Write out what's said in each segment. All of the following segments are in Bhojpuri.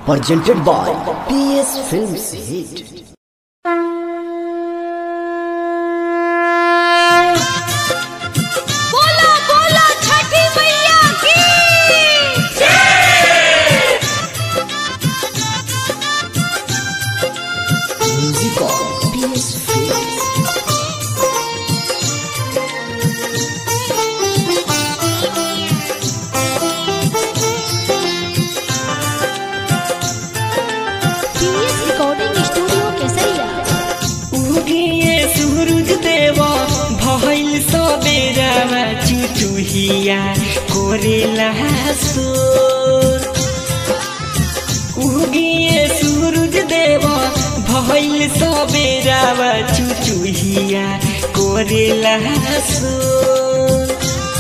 presented by PS Films Hit. बोलो बोलो छठी मैया की Music of PS Films. PS recording studio Kesariya उगिए सूरज देवा भइल सबेरामा चुचुहिया कोरेला सोर उगिए सूरज देवा भइल सबेरामा चुचुहिया कोरेला सोर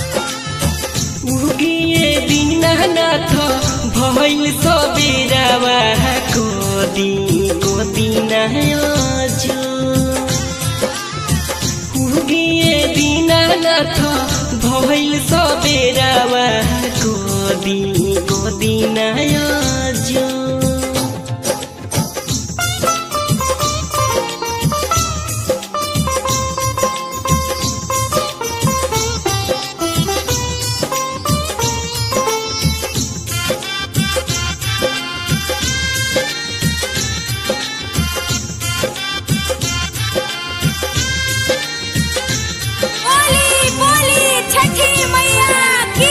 उगिए दीनानाथ भइल सबेरामा कोदी कोदिना जो उगिए दीनानाथ भइल सबेरामा कोदी कोदिना जो बोली बोली छठी मैया की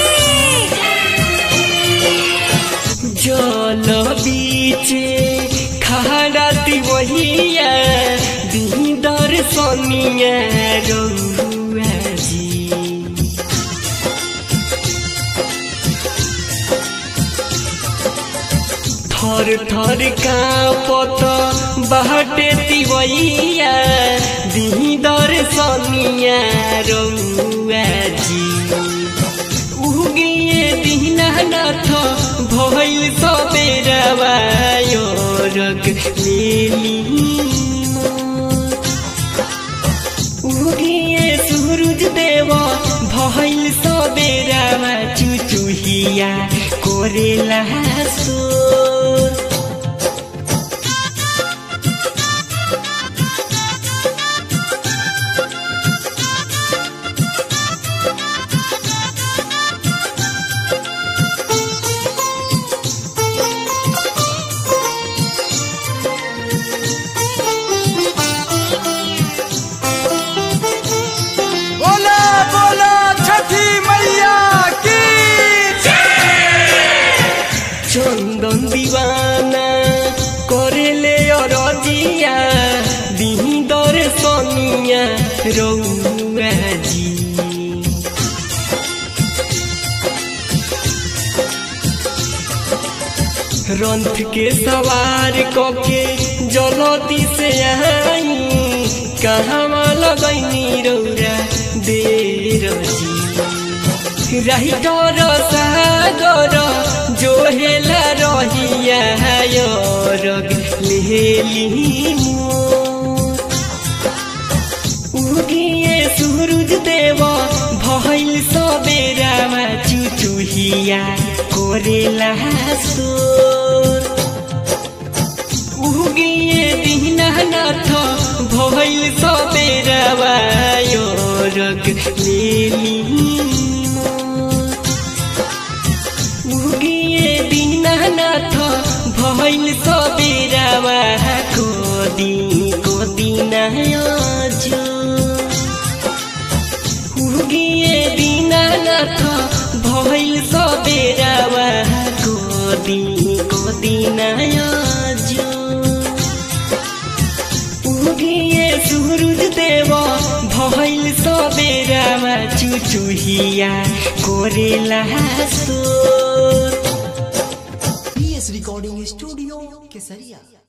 जल बीचे खाड़ाती वहिया दी दर्शनिया रउआ जी थर थर काँपत बाटे तिवैया दी दर्शनिया रउआ जी उगिए दीनानाथ भइल सबेरावा यो रग लेली उगिए सूरज देव भइल सबेरामा चुचुहिया कोरेला सोर बोला बोला छठी मैया की চন্দন দিবানা করেলে অরজিয়া দিদর সনিয়া রৌজি रंथ के सवार कके जलती से आई कहवा लगैनी रौरा देर जी राइटर सागर जो हेला रहिया रग लेली मोर उगिए सूरज देव भइल सबेरामा चुचुहिया कोरेला सोर उगिए दीनानाथ भइल सबेरामा यो रग लेली मोर उगिए दीनानाथ भइल सबेरामा कोदी कोदिना जो उगिए दीनानाथ भइल सबेरामा कोदी कोदिना जो उगिए सूरज देव भइल सबेरामा चुचुहिया कोरेला सोर PS Recording Studio, Kesaria.